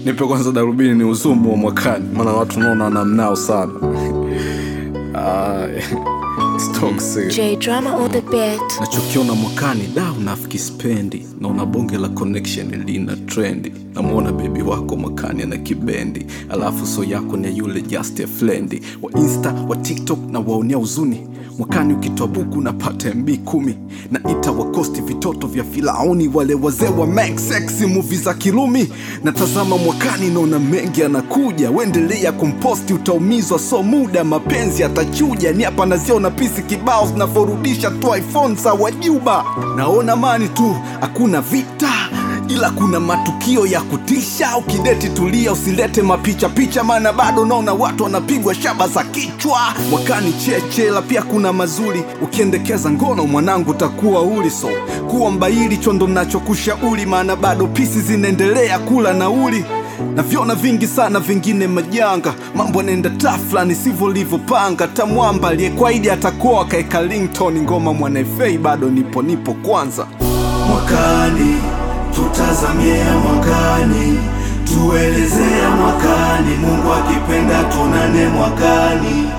nipe kwanza darubini ni uzumu wa mwakani maana watu naona namnao sana Ah, it's toxic. J drama on the beat. nachokiona mwakani da unafiki spendi naona bonge la connection lina trendi namwona bebi wako mwakani ana kibendi alafu so yako ni yule just a friend wa insta wa tiktok na waonea uzuni mwakani ukitoa buku napata mb kumi na ita wakosti vitoto vya filauni wale wazee wa make sexy movie za kilumi natazama mwakani naona mengi anakuja wendelea kumposti utaumizwa so muda mapenzi atachuja ni hapa naziona pisi kibao zinavyorudisha tu iphone za wajuba naona mani tu hakuna vita ila kuna matukio ya kutisha ukideti tulia usilete mapicha picha maana bado naona watu wanapigwa shaba za kichwa mwakani cheche la pia kuna mazuri ukiendekeza ngono mwanangu takuwa uli so kuwa mbaili chondo nachokushauri maana bado pisi zinaendelea kula nauli navyona vingi sana vingine majanga mambo yanaenda tafla sivyo livyopanga tamwamba aliyekwaidi atakoa kaeka lington ngoma mwanaefei bado nipo nipo kwanza mwakani tutazamia mwakani tuelezea mwakani mungu akipenda tunane mwakani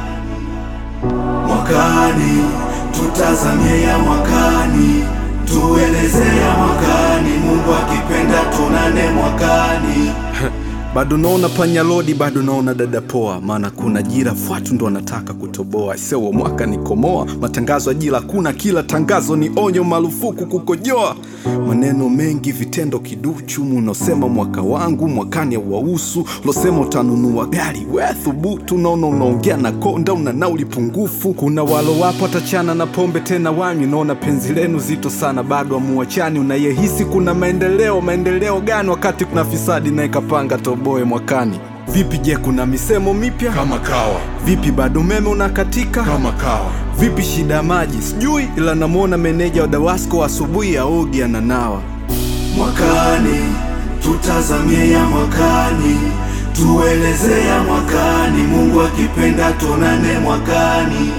mwakani tutazamia mwakani tuelezea mwakani mungu akipenda tunane mwakani bado naona panyalodi bado naona dada poa maana kuna jira fwatu ndo anataka kutoboa sewo mwaka nikomoa matangazo ya jira kuna kila tangazo ni onyo marufuku kukojoa maneno mengi vitendo kiduchu munosema mwaka wangu mwakani auwahusu losema utanunua gari we thubutu naona unaongea na konda una nauli pungufu kuna walo wapo atachana na pombe tena wanywi naona penzi lenu zito sana bado amuachani unayehisi kuna maendeleo maendeleo gani wakati kuna fisadi naye kapanga toboe mwakani vipi je kuna misemo mipya kama kawa vipi bado umeme unakatika kama kawa vipi shida ya maji sijui ila namwona meneja wa dawasco asubuhi aogi ananawa mwakani tutazamia mwakani tuelezea mwakani mungu akipenda tunane mwakani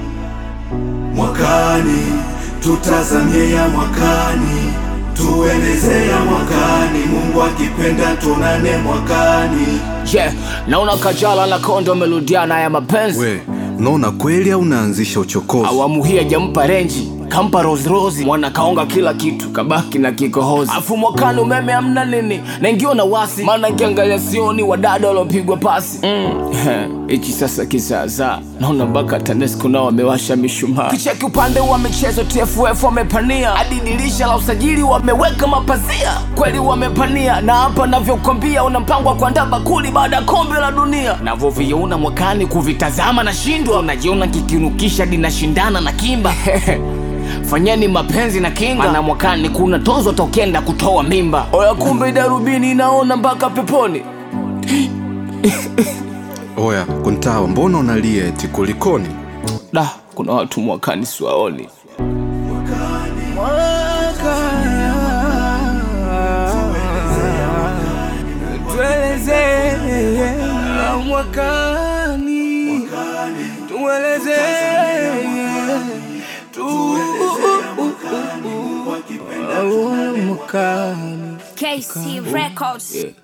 mwakani tutazamia mwakani tuelezea mwakani mungu akipenda tunane mwakani yeah, naona kajala na kondo wamerudiana ya mapenzi we unaona kweli au unaanzisha uchokozi awamu hii ajampa renji kampa rosrosi mwana kaonga kila kitu kabaki na kikohozi afu mwakani umeme amna nini naingiwa na wasi maana nkiangalia sioni wadada waliopigwa pasi hichi mm. sasa kizaazaa naona mpaka tanesco nao wamewasha mishumaa kicheki upande wa michezo tff wamepania hadi dirisha la usajili wameweka mapazia kweli wamepania na hapa navyokwambia una mpango wa kuandaa bakuli baada ya kombe la dunia navyoviona mwakani kuvitazama na shindwa unajiona kikinukisha dinashindana na kimba fanyeni mapenzi na kinga mana mwakani kuna tozo tokenda kutoa mimba oya kumbe darubini inaona mpaka peponi oya kuntawa mbona unalia eti kulikoni da kuna watu mwakani siwaoni mwakani tueleze KC Records. yeah.